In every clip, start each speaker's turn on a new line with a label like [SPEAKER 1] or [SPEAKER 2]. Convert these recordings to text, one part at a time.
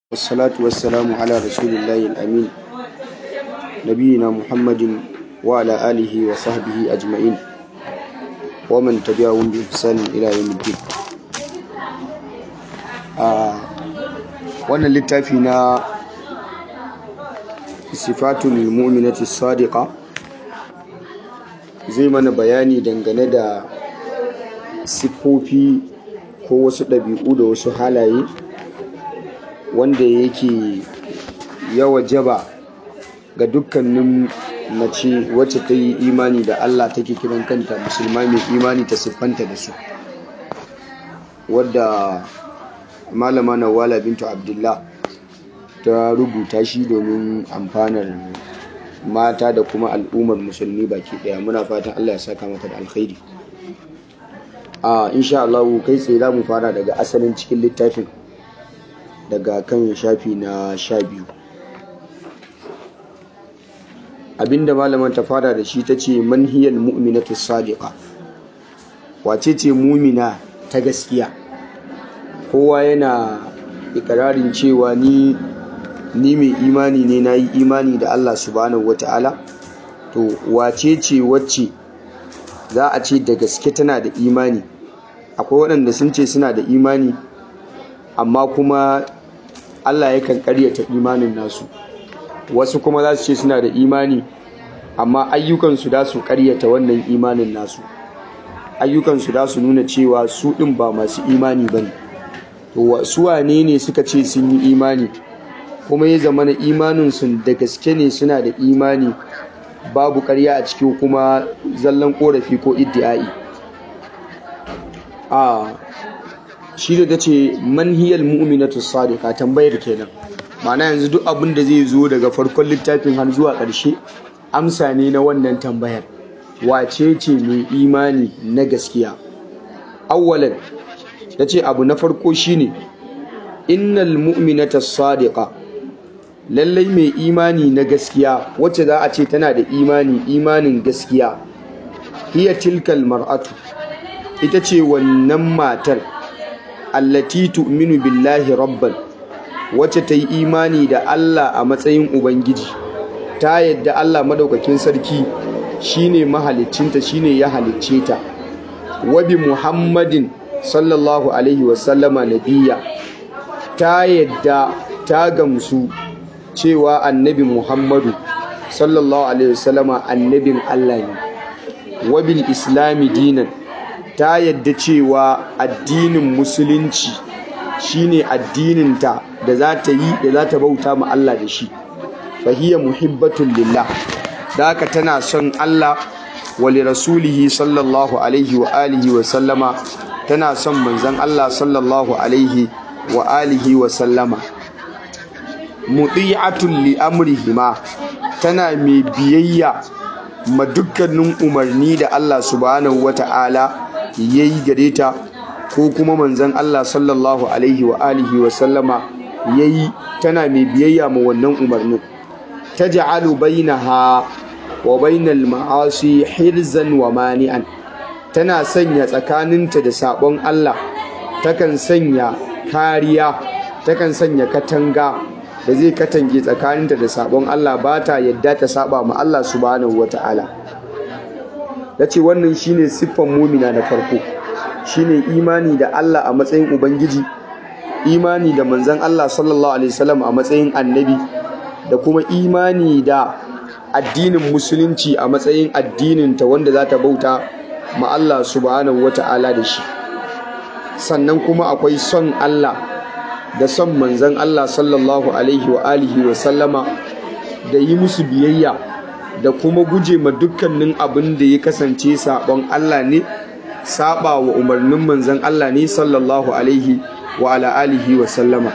[SPEAKER 1] والصلاة والسلام على رسول الله الأمين نبينا محمد وعلى آله وصحبه أجمعين ومن تبعهم بإحسان إلى يوم الدين wannan littafi na sifatul mu'minati sadiqa zai mana bayani dangane da siffofi ko wasu ɗabi'u da wasu halaye wanda yake yawa jaba ga dukkanin mace wacce ta yi imani da Allah take kiran kanta musulma mai imani ta siffanta da su wadda malama nawala bintu abdullah ta rubuta shi domin amfanar mata da kuma al'ummar musulmi baki daya muna fatan Allah ya saka mata da alkhairi a insha Allah kai tsaye za mu fara daga asalin cikin littafin daga kan shafi na sha biyu abinda malaman ta fara da shi ta ce manhiyar mu'minatu sadiqa wace ce mumina ta gaskiya kowa yana ikirarin cewa ni ni mai imani ne na yi imani da Allah subhanahu wata'ala to wace ce wacce za a ce da gaske tana da imani akwai waɗanda sun ce suna da imani amma kuma Allah yakan karyata imanin nasu wasu kuma za su ce suna da imani amma ayyukansu da su karyata wannan imanin nasu ayyukansu da su nuna cewa su ɗin ba masu imani ba ne to su wane ne suka ce sun yi imani kuma ya zama na imaninsu da gaske ne suna da imani babu karya a ciki kuma zallan korafi ko iddi'ai a shi da ta ce manhiyar mu'minatu sadiqa tambayar kenan ma'ana yanzu duk abin da zai zo daga farkon littafin har zuwa ƙarshe amsa ne na wannan tambayar wace ce mai imani na gaskiya awwalan ta ce abu na farko shine innal mu'minata sadiqa lallai mai imani na gaskiya wacce za a ce tana da imani imanin gaskiya hiya tilkal mar'atu ita ce wannan matar allati tu'minu billahi rabban wacce ta yi imani da Allah a matsayin ubangiji ta yadda Allah madaukakin sarki shine mahaliccinta shine ya halicce ta wa bi muhammadin sallallahu alaihi wasallama nabiyya ta yadda ta gamsu cewa annabi muhammadu sallallahu alaihi wasallama annabin Allah ne wa bil islami dinan ta yadda cewa addinin musulunci shine addininta da za ta yi da za ta bauta ma Allah da shi fahiya muhibbatun lillah da haka tana son Allah wa li rasulihi sallallahu alaihi wa alihi wa sallama tana son manzon Allah sallallahu alaihi wa alihi wa sallama muti'atun li amrihima tana mai biyayya ma dukkanin umarni da Allah subhanahu wata'ala yayi gare ta ko kuma manzon Allah sallallahu alaihi wa alihi wa sallama yayi tana mai biyayya ma wannan umarnin taj'alu bainaha wa bainal ma'asi hirzan wa mani'an tana sanya tsakaninta da sabon Allah takan sanya kariya takan sanya katanga da zai katange tsakaninta da sabon Allah ba ta yadda ta saba ma Allah subhanahu wata'ala yace wannan shine siffan mumina na farko shine imani da Allah a matsayin ubangiji imani da manzon Allah sallallahu alaihi wasallam a matsayin annabi da kuma imani da addinin musulunci a matsayin addinin ta wanda za ta bauta ma Allah subhanahu wata'ala da shi sannan kuma akwai son Allah da son manzon Allah sallallahu alaihi wa alihi wa sallama da yi musu biyayya da kuma guje ma dukkanin abin da ya kasance sabon Allah ne saba wa umarnin manzon Allah ne sallallahu alaihi wa ala alihi wa sallama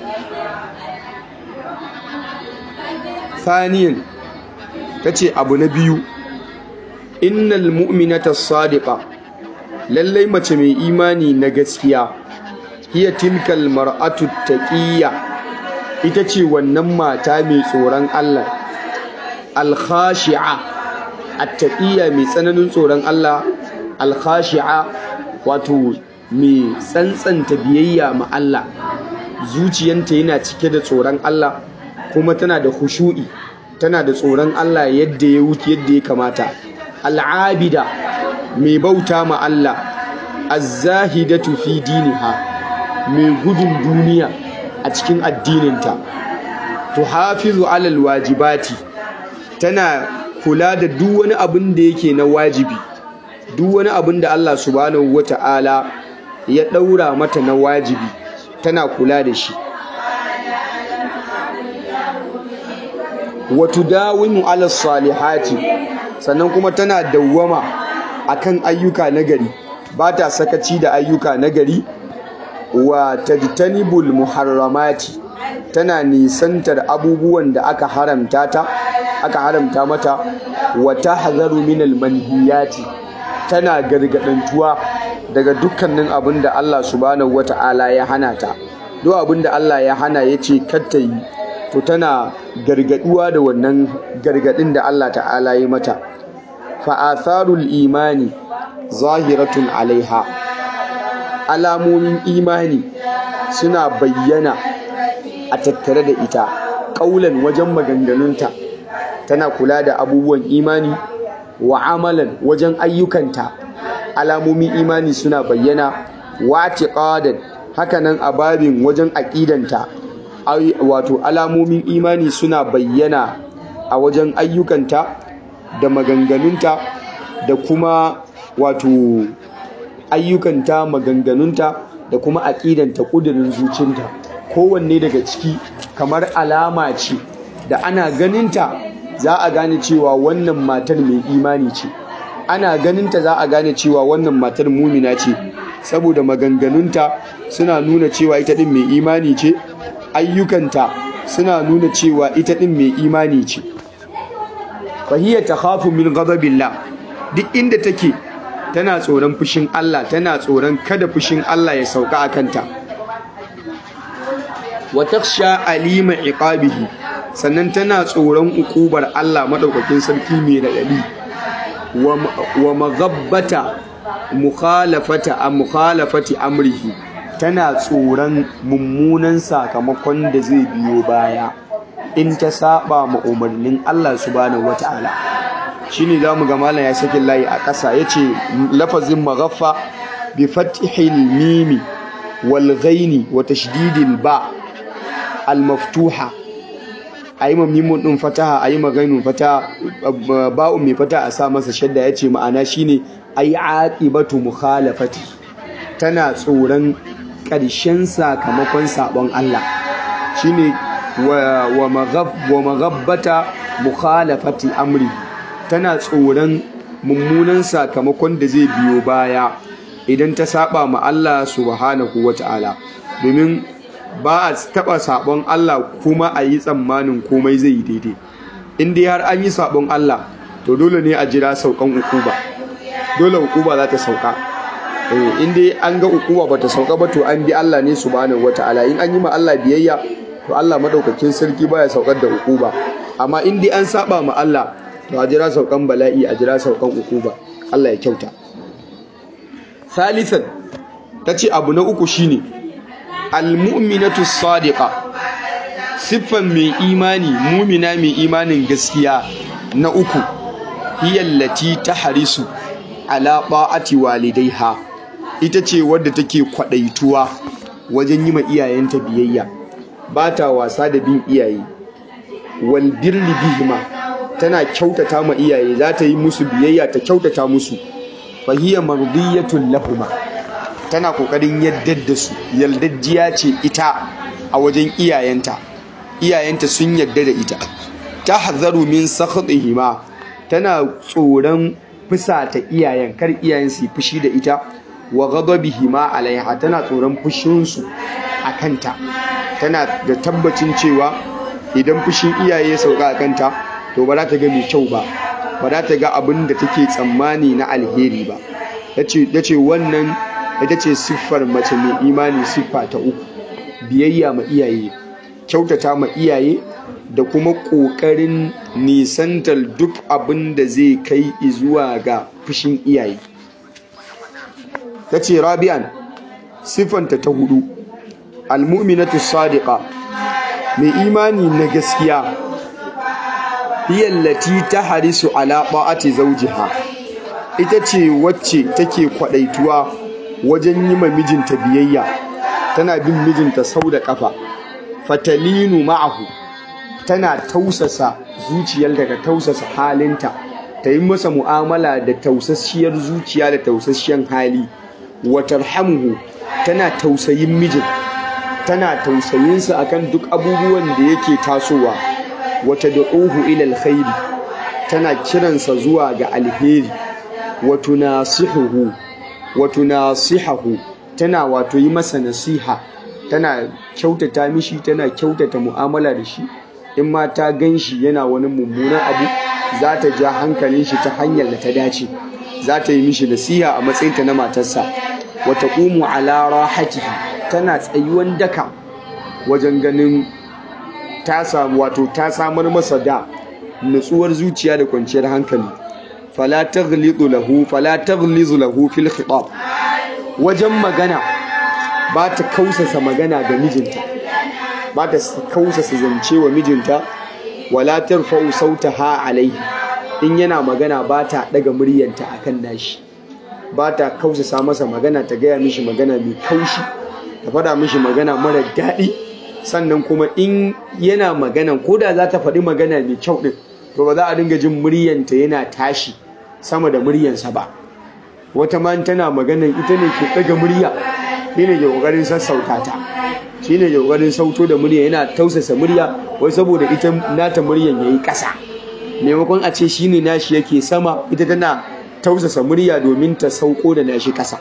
[SPEAKER 1] thaniyan tace abu na biyu innal mu'minata sadiqa lallai mace mai imani na gaskiya hiya tilkal mar'atu taqiyya ita ce wannan mata mai tsoron Allah al-khashi'a at-taqiyya mai tsananin tsoron Allah al-khashi'a wato mai tsantsanta biyayya ma Allah zuciyanta yana cike da tsoron Allah kuma tana da khushu'i tana da tsoron Allah yadda ya wuce yadda ya kamata al'abida mai bauta ma Allah az-zahidatu fi diniha mai gudun duniya a cikin addininta tuhafizu alal wajibati tana kula da duk wani abin da yake na wajibi duk wani abin da Allah subhanahu wata'ala ya daura mata na wajibi tana kula da shi wa tudawimu ala salihati sannan kuma tana dawwama akan ayyuka nagari ba ta sakaci da ayyuka nagari wa tajtanibul muharramati tana nisantar abubuwan da aka haramta ta aka haramta mata wa tahzaru minal manhiyati tana gargadantuwa daga dukkanin abin da Allah subhanahu wata'ala ya hana ta duk abin da Allah ya hana yace kar ta yi to tana gargaduwa da wannan gargadin da Allah ta'ala ya mata fa atharul imani zahiratun alaiha alamomin imani suna bayyana a tattare da ita ƙaulan wajen maganganunta tana kula da abubuwan imani wa amalan wajen ayyukanta alamomin imani suna bayyana wa tiqadan hakanan a babin wajen aƙidanta wato alamomin imani suna bayyana a wajen ayyukanta da maganganunta da kuma wato ayyukanta maganganunta da kuma aƙidanta ƙudurin zucinta kowanne daga ciki kamar alama ce da ana ganinta za a gane cewa wannan matar mai imani ce ana ganinta za a gane cewa wannan matar mumina ce saboda maganganunta suna nuna cewa ita ɗin mai imani ce ayyukanta suna nuna cewa ita ɗin mai imani ce fahiyya ta hafu min ghadabillah duk inda take tana tsoron fushin Allah tana tsoron kada fushin Allah ya sauka a kanta wa taksha alima iqabihi sannan tana tsoron ukubar Allah madaukakin sarki mai radadi wa maghabbata mukhalafata a mukhalafati amrihi tana tsoron mummunan sakamakon da zai biyo baya in ta saba ma umarnin Allah subhanahu wataala shine zamu ga malam ya saki layi a ƙasa yace lafazin maghaffa bi fathil mimi wal ghaini wa tashdidil ba al maftuha ayi ma mimun din fataha ayi ma ghainun fataha ba'un mai fataha a sa masa shadda yace ma'ana shine ay aqibatu mukhalafati tana tsoron ƙarshen sakamakon sabon Allah shine wa wa maghab wa maghabbata mukhalafati amri tana tsoron mummunan sakamakon da zai biyo baya idan ta saba ma Allah subhanahu wata'ala domin ba a taba sabon Allah kuma a yi tsammanin komai zai yi daidai in dai har an yi sabon Allah to dole ne a jira saukan ukuba dole ukuba za ta sauka in dai an ga ukuba bata sauka ba to an bi Allah ne subhanahu wata'ala in an yi ma Allah biyayya to Allah madaukakin sarki baya saukar da ukuba amma in dai an saba ma Allah to a jira saukan bala'i a jira saukan ukuba Allah ya kyauta thalithan tace abu na uku shine almu'minatu sadiqa siffan mai imani mumina mai imanin gaskiya na uku hiyallati tahrisu ala ba'ati walidaiha ita ce wadda take kwadaituwa wajen yi ma iyayenta biyayya ba ta wasa da bin iyaye wal birri bihima tana kyautata ma iyaye za ta yi musu biyayya ta kyautata musu fahiya mardiyatun lahuma tana kokarin yaddar da su yaldajjiya ce ita a wajen iyayenta iyayenta sun yadda da ita ta hazaru min sakhatihima tana tsoron fusata iyayen kar iyayen su fushi da ita wa ghadabihima alaiha tana tsoron fushin su kanta tana da tabbacin cewa idan fushin iyaye ya sauka a kanta to ba za ta ga mai kyau ba ba za ta ga abin da take tsammani na alheri ba ya ce wannan ita ce siffar mace mai imani siffa ta uku biyayya ma iyaye kyautata ma iyaye da kuma ƙoƙarin nisantar duk abin da zai kai zuwa ga fushin iyaye ta ce rabi'an siffanta ta hudu almu'minatu sadiqa mai imani na gaskiya hiya allati tahrisu ala ta'ati zawjiha ita ce wacce take kwadaituwa wajen yi ma mijinta biyayya tana bin mijinta sau da kafa fatalinu ma'ahu tana tausasa zuciyar daga tausasa halinta ta yi masa mu'amala da tausasshiyar zuciya da tausasshiyan hali wa tarhamuhu tana tausayin mijin tana tausayinsa akan duk abubuwan da yake tasowa wata da'uhu ila alkhairi tana kiransa zuwa ga alheri wa tunasihuhu wa tunasihahu tana wato yi masa nasiha tana kyautata mishi tana kyautata mu'amala da shi in ma ta gan shi yana wani mummunan abu za ta ja hankalin shi ta hanyar da ta dace za ta yi mishi nasiha a matsayinta na matarsa wa taqumu ala rahatihi tana tsayuwan daka wajen ganin ta samu wato ta samar masa da nutsuwar zuciya da kwanciyar hankali fala taghlidu lahu fala taghlizu lahu fil khitab wajen magana ba ta kausasa magana ga mijinta ba ta kausasa zance wa mijinta wala tarfa'u sautaha alaihi in yana magana ba ta daga muryanta akan nashi ba ta kausasa masa magana ta gaya mishi magana mai kaushi ta faɗa mishi magana mara daɗi sannan kuma in yana magana ko da za ta faɗi magana mai kyau ɗin to ba za a dinga jin muryanta yana tashi sama da muryansa ba wata ma tana magana ita ne ke ɗaga murya shi ne ke ƙoƙarin sassauta ta shi ne ke ƙoƙarin sauto da murya yana tausasa murya wai saboda ita nata muryan ya yi ƙasa maimakon a ce shi ne nashi yake sama ita tana tausasa murya domin ta sauko da nashi ƙasa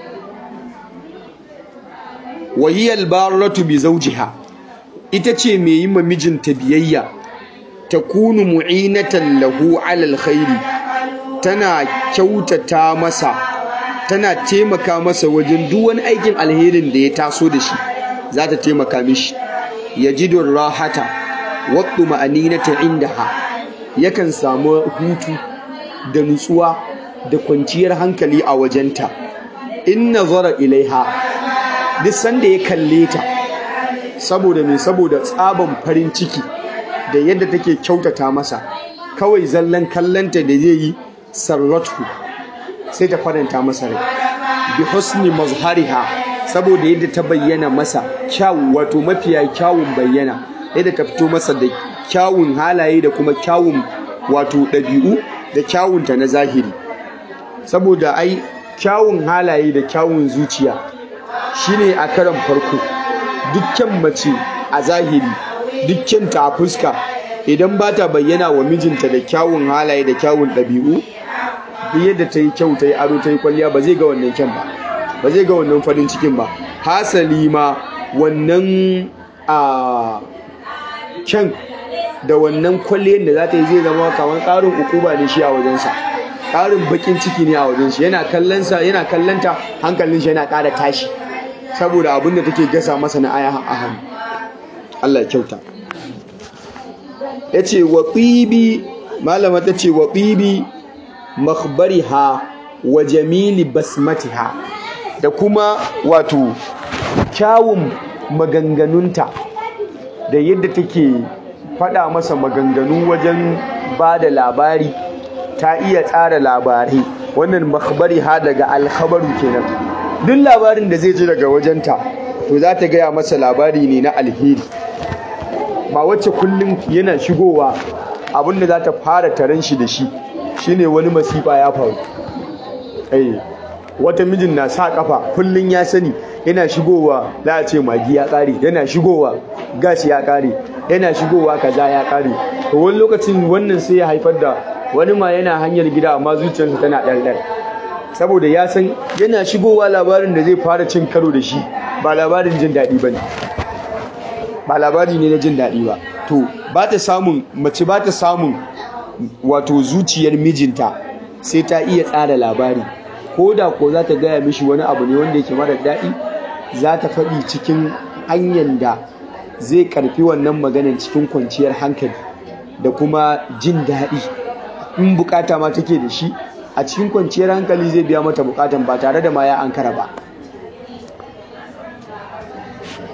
[SPEAKER 1] wahiyar baratu bi zaujiha ita ce mai yi ma mijinta biyayya ta kunu mu'inatan lahu alal khairi tana kyautata masa tana taimaka masa wajen duk wani aikin alherin da ya taso da shi za ta taimaka mishi yajidun rahata waɗu ma'aninata indaha yakan samu hutu da nutsuwa da kwanciyar hankali a wajenta in nazara ilaiha duk sanda ya kalle ta saboda me saboda tsaban farin ciki da yadda take kyautata masa kawai zallan kallanta da zai yi sarratu sai ta faranta masa rai bi husni mazhariha saboda yadda ta bayyana masa kyawu wato mafiya kyawun bayyana yadda ta fito masa da kyawun halaye da kuma kyawun wato ɗabi'u da kyawunta na zahiri saboda ai kyawun halaye da kyawun zuciya shine a karan farko dukkan mace a zahiri dukkan ta a fuska idan ba ta bayyana wa mijinta da kyawun halaye da kyawun ɗabi'u duk yadda ta yi kyau ta yi ado ta yi kwalliya ba zai ga wannan kyan ba ba zai ga wannan farin cikin ba hasali ma wannan a kyan da wannan kwalliyar da za ta yi zai zama kamar ƙarin ukuba ne shi a wajensa ƙarin bakin ciki ne a wajen shi yana kallonsa yana kallonta hankalin shi yana ƙara tashi saboda abin da take gasa masa na aya a hannu Allah ya kyauta ya ce wa ɓibi malama ta ce wa ɓibi makhbariha wa jamili basmatiha da kuma wato kyawun maganganunta da yadda take faɗa masa maganganu wajen ba da labari ta iya tsara labarai wannan makhbariha daga alkhabaru kenan duk labarin da zai ji daga wajenta to za ta gaya masa labari ne na alheri ba wacce kullum yana shigowa abinda za ta fara taron shi da shi shine wani masifa ya faru eh wata mijin na sa kafa kullum ya sani yana shigowa za a ce magi ya kare yana shigowa gas ya kare yana shigowa kaza ya kare to wani lokacin wannan sai ya haifar da wani ma yana hanyar gida amma zuciyarsa tana ɗarɗar saboda ya san yana shigowa labarin da zai fara cin karo da shi ba labarin jin daɗi ba ne ba labari ne na jin daɗi ba to ba ta samun mace ba ta samun wato zuciyar mijinta sai ta iya tsara labari ko da ko za ta gaya mishi wani abu ne wanda yake mara daɗi za ta faɗi cikin hanyar da zai karfi wannan maganan cikin kwanciyar hankali da kuma jin daɗi in bukata ma take da shi a cikin kwanciyar hankali zai biya mata bukatan ba tare da ma ya ankara ba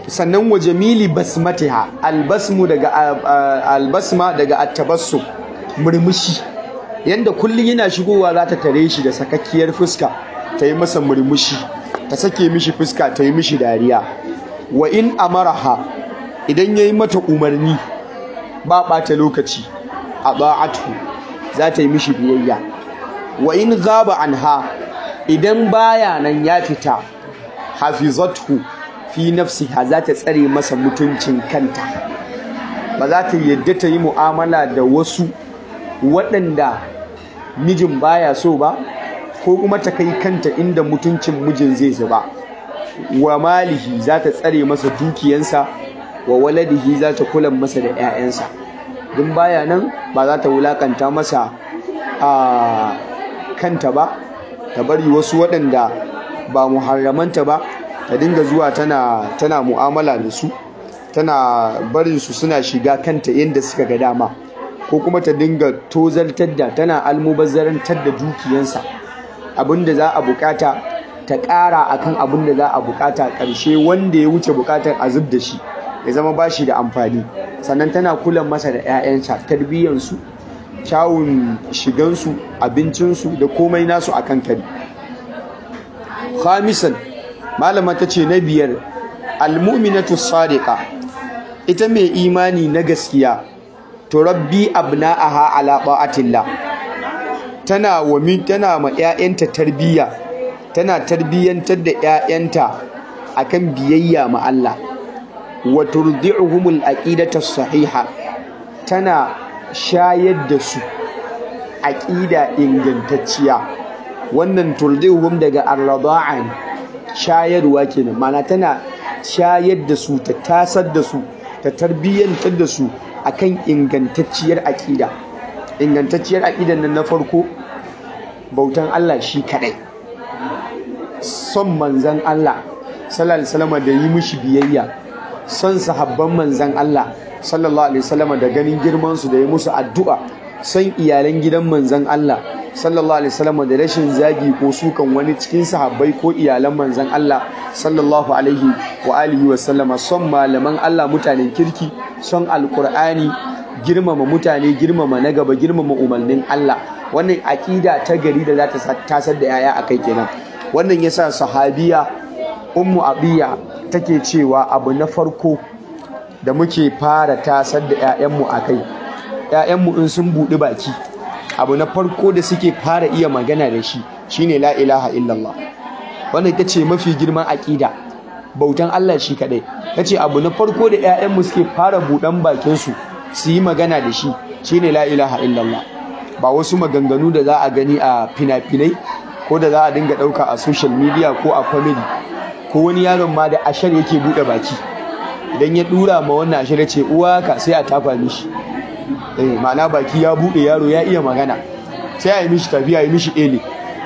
[SPEAKER 1] sannan wa jamili basmatiha albasmu daga albasma daga attabassum murmushi yanda kullum yana shigowa za ta tare shi da sakakkiyar fuska ta yi masa murmushi ta sake mishi fuska ta yi mishi dariya wa in amaraha idan ya yi mata umarni ba ɓata lokaci a ba'atu za ta yi mishi biyayya wa in gaba anha idan baya nan ya fita hafizathu fi nafsiha za ta tsare masa mutuncin kanta ba za ta yadda ta yi mu'amala da wasu waɗanda mijin baya so ba ko kuma ta kai kanta inda mutuncin mijin zai zuba wa malihi za ta tsare masa dukiyansa wa waladihi za ta kula masa da 'ya'yansa don baya nan ba za ta wulakanta masa a kanta ba ta bari wasu waɗanda ba muharramanta ba ta dinga zuwa tana tana mu'amala da su tana barin su suna shiga kanta yadda suka ga dama ko kuma ta dinga tozartar da tana almubazzarantar da dukiyansa abinda za a bukata ta ƙara akan abin da za a bukata ƙarshe wanda ya wuce bukatar a zub da shi ya zama ba shi da amfani sannan tana kula masa da 'ya'yansa tarbiyyansu kyawun shigansu abincinsu da komai nasu a kan kari khamisan malama ta ce na biyar almu'minatu sadiqa ita mai imani na gaskiya to rabbi abna'aha ala ta'atillah tana wa tana ma 'ya'yanta tarbiyya tana tarbiyyantar da 'ya'yanta akan biyayya ma Allah wa turdi'uhumul aqidata sahiha tana shayar da su aqida ingantacciya wannan turdi'uhum daga ar-rada'an shayarwa kenan mana tana shayar da su ta tasar da su ta tarbiyyantar da su akan ingantacciyar aqida ingantacciyar aqidan nan na farko bautan Allah shi kadai son manzan Allah sallallahu alaihi wasallam da yi mishi biyayya son sahabban manzan Allah sallallahu alaihi wasallam da ganin girman su da yi musu addu'a son iyalan gidan manzan Allah sallallahu alaihi wasallam da rashin zagi ko sukan wani cikin sahabbai ko iyalan manzan Allah sallallahu alaihi wa alihi wasallama son malaman Allah mutanen kirki son alqur'ani girmama mutane girmama na gaba girmama umarnin Allah wannan aƙida ta gari da za ta tasar da yaya akai kenan wannan yasa sahabiya ummu abiya take cewa abu na farko da muke fara tasar da 'ya'yanmu a kai 'ya'yanmu in sun buɗi baki abu na farko da suke fara iya magana da shi shine la ilaha illallah wannan ita ce mafi girman aƙida bautan Allah shi kaɗai ta ce abu na farko da 'ya'yanmu suke fara buɗan bakinsu su yi magana da shi shine la ilaha illallah ba wasu maganganu da za a gani a fina-finai ko da za a dinga ɗauka a social media ko a comedy ko wani yaron ma da ashar yake buɗe baki idan ya ɗura ma wannan ashar ya ce uwa ka sai a tafa mishi eh ma'ana baki ya buɗe yaro ya iya magana sai a yi mishi tafiya yi mishi ele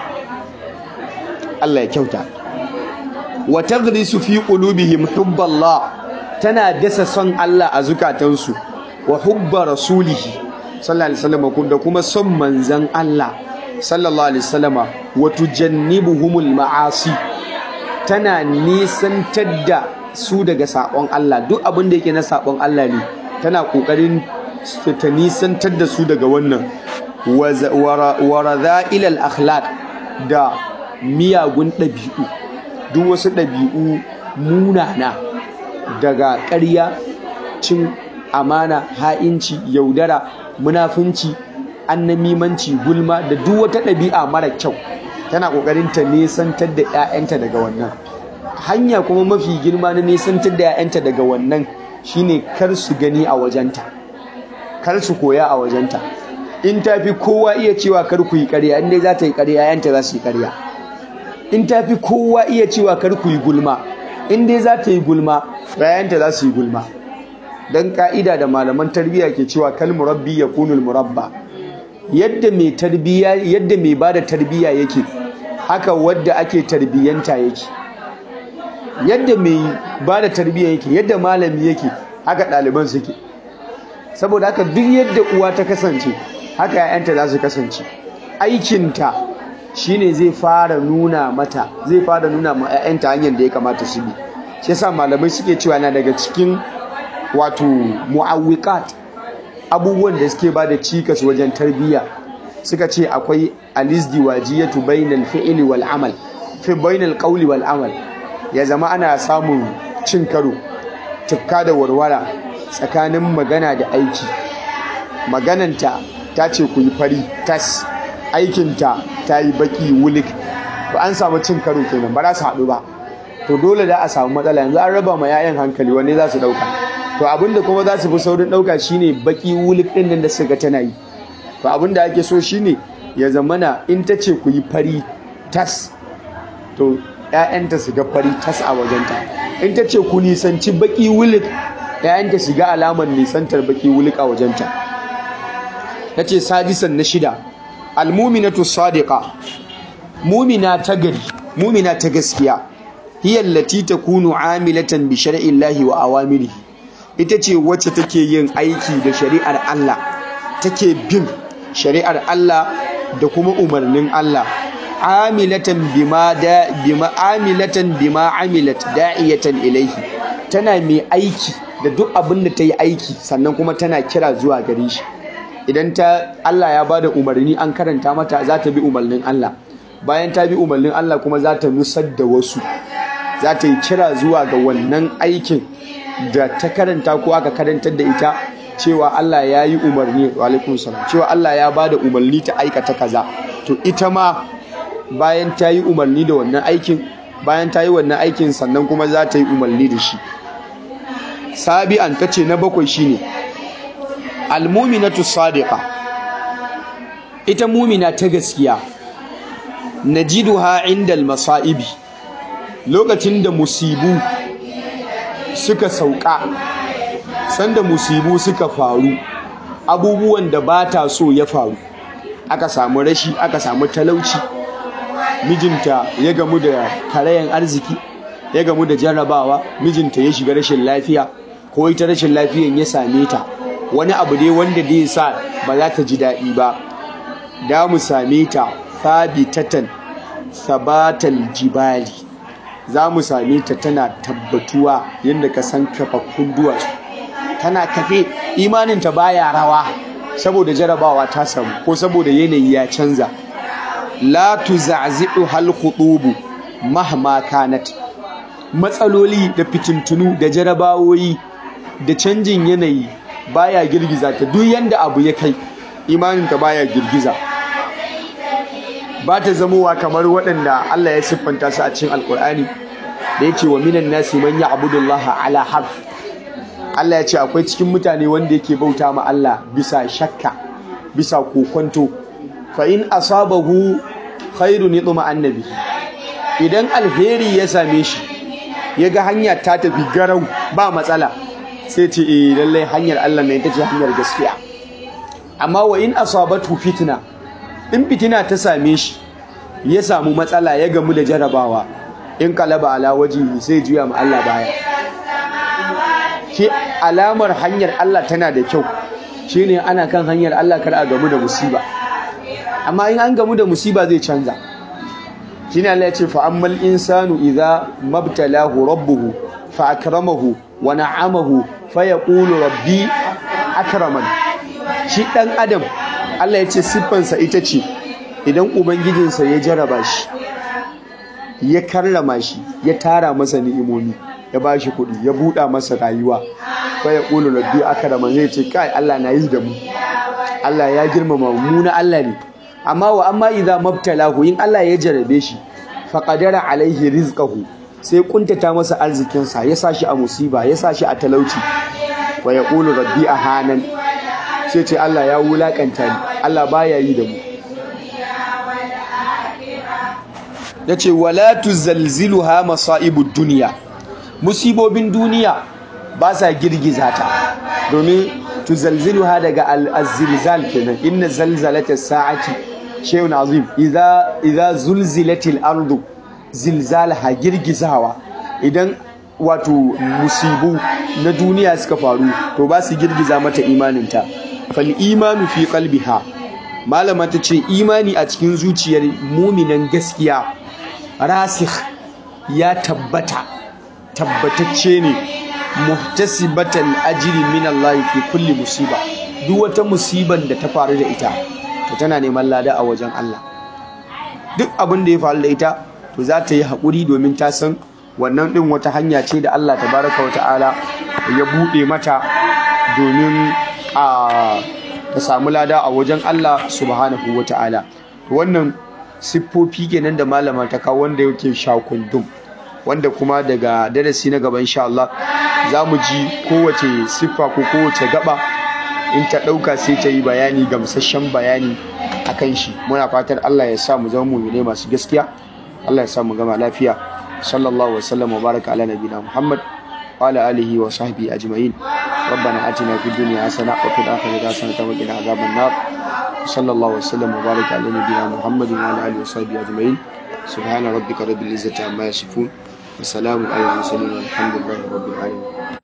[SPEAKER 1] Allah ya kyauta wa taghrisu fi qulubihim hubballah tana dasa son Allah a zukatansu wa hubba rasulihi sallallahu alaihi wasallam da kuma son manzan Allah sallallahu alaihi wasallam wa tujannibuhumul ma'asi tana nisantar da su daga sabon Allah duk abin da yake na sabon Allah ne tana kokarin ta nisantar da su daga wannan wa radha'il akhlaq da miyagun ɗabi'u duk wasu ɗabi'u munana daga ƙarya cin amana ha'inci yaudara munafunci annamimanci gulma da duk wata ɗabi'a mara kyau tana ƙoƙarin ta nesantar da 'ya'yanta daga wannan hanya kuma mafi girma na nesantar da 'ya'yanta daga wannan shine kar su gani a wajenta kar su koya a wajenta in ta fi kowa iya cewa kar ku yi ƙarya in dai za ta yi ƙarya 'ya'yanta za su yi ƙarya in ta fi kowa iya cewa kar ku yi gulma in dai za ta yi gulma 'ya'yanta za su yi gulma dan ka'ida da malaman tarbiyya ke cewa kal murabbi yakunul murabba yadda mai tarbiyya yadda mai bada tarbiyya yake haka wadda ake tarbiyyanta yake yadda mai bada tarbiyya yake yadda malami yake haka ɗaliban suke saboda haka duk yadda uwa ta kasance haka ‘ya'yanta za su kasance aikinta shine zai fara nuna mata zai fara nuna ma ‘ya'yanta hanyar da ya kamata su bi shi yasa malamai suke cewa na daga cikin wato mu'awwiqat abubuwan da suke ba da cikas wajen tarbiyya suka ce akwai alizdiwajiyatu bainal fi'li wal amal fi bainal qawli wal amal ya zama ana samun cin karo tukka da warwara tsakanin magana da aiki magananta ta ce ku yi fari tas aikinta ta yi baki wulik ba an samu cin karo kenan ba za su haɗu ba to dole da a samu matsala yanzu an raba ma 'ya'yan hankali wanne za su ɗauka to abinda kuma za su fi saurin ɗauka shine baki wulik ɗin nan da suka tana yi to abinda ake so shine ya zamana in ta ce ku yi fari tas to 'ya'yanta su ga fari tas a wajenta in ta ce ku nisanci baki wulik 'ya'yanta su ga alamar nisantar baki wulik a wajenta ta ce sadisan na shida almuminatu sadiqa mumina ta gari mumina ta gaskiya hiya allati takunu amilatan bi shar'i llahi wa awamirihi ita ce wacce take yin aiki da shari'ar Allah take bin shari'ar Allah da kuma umarnin Allah amilatan bima da bima amilatan bima amilat da'iyatan ilayhi tana mai aiki da duk abin da ta yi aiki sannan kuma tana kira zuwa gare shi idan ta Allah ya bada umarni an karanta mata za ta bi umarnin Allah bayan ta bi umarnin Allah kuma za ta nusar da wasu za ta yi kira zuwa ga wannan aikin da ta karanta ko aka karantar da ita cewa Allah ya yi umarni wa alaikun salam cewa Allah ya bada umarni ta aikata kaza to ita ma bayan ta yi umarni da wannan aikin bayan ta yi wannan aikin sannan kuma za ta yi umarni da shi sabi'an ta ce na bakwai shine almuminatu sadiqa ita mumina ta gaskiya najiduha indal masaibi lokacin da musibu suka sauka sanda musibu suka faru abubuwan da ba ta so ya faru aka samu rashi aka samu talauci mijinta ya gamu da karayan arziki ya gamu da jarrabawa mijinta ya shiga rashin lafiya ko ita rashin lafiyan ya same ta wani abu dai wanda zai sa ba za ta ji daɗi ba da mu same ta thabitatan sabatal jibali za mu same ta tana tabbatuwa yadda ka san kafaffun duwatsu tana kafe imaninta baya rawa saboda jarabawa ta samu ko saboda yanayi ya canza la tuza'zi'u hal khutubu mahma kanat matsaloli da fitintunu da jarabawoyi da canjin yanayi baya girgiza ta duk yanda abu ya kai imaninta baya girgiza ba ta zamowa kamar waɗanda Allah ya siffanta su a cikin alkur'ani da yake wa minan nasi man ya'budullaha ala harf Allah ya ce akwai cikin mutane wanda yake bauta ma Allah bisa shakka bisa kokonto fa in asabahu khairun yatma annabi idan alheri ya same shi ya ga hanya ta tafi garau ba matsala sai ce eh lallai hanyar Allah ne ita ce hanyar gaskiya amma wa in asabatu fitna in fitina ta same shi ya samu matsala ya gamu da jarabawa in kalaba ala waji sai juya ma Allah baya ke alamar hanyar Allah tana da kyau shine ana kan hanyar Allah kar a gamu da musiba amma in an gamu da musiba zai canza shine Allah ya ce fa ammal insanu idza mabtalahu rabbuhu fa akramahu wa na'amahu fa yaqulu rabbi akraman shi dan adam Allah ya ce siffansa ita ce idan ubangijinsa ya jaraba shi ya karrama shi ya tara masa ni'imomi ya ba shi kuɗi ya buɗa masa rayuwa fa ya ƙulu rabbi akrama zai ce kai Allah na yi da mu Allah ya girmama mu na Allah ne amma wa amma idza mabtalahu in Allah ya jarabe shi fa qadara alaihi rizqahu sai kuntata masa arzikinsa ya sa shi a musiba ya sa shi a talauci wa ya ƙulu rabbi ahanan sai ce Allah ya wulakanta ni Allah baya yi da mu yace wala tuzalziluha masaibud dunya musibobin duniya ba sa girgiza ta domin tuzalziluha daga al-zilzal kenan inna zalzalata sa'ati shay'un azim idza idza zulzilatil ardu zilzalaha girgizawa idan wato musibu na duniya suka faru to ba su girgiza mata imaninta fal imanu fi qalbiha malama ta ce imani a cikin zuciyar muminan gaskiya rasikh ya tabbata tabbatacce ne muhtasibatal ajri min Allah fi kulli musiba duk wata musiban da ta faru da ita to tana neman lada a wajen Allah duk abin da ya faru da ita to za ta yi haƙuri domin ta san wannan ɗin wata hanya ce da Allah tabaraka wa ta'ala ya buɗe mata domin a ta samu lada a wajen Allah subhanahu wa ta'ala wannan siffofi kenan da malama ta kawo wanda yake shakundum wanda kuma daga darasi na gaba insha Allah za mu ji kowace siffa ko kowace gaba in ta ɗauka sai ta yi bayani gamsasshen bayani a kan shi muna fatan Allah ya sa mu zama mumine masu gaskiya Allah ya sa mu gama lafiya sallallahu wasallam wa baraka ala nabiyina Muhammad wa ala alihi wa sahbihi ajma'in ربنا آتنا في الدنيا حسنة وفي الآخرة حسنة وقنا عذاب النار صلى الله وسلم وبارك على نبينا محمد وعلى آله وصحبه أجمعين سبحان ربك رب العزة عما يصفون وسلام على المرسلين والحمد لله رب العالمين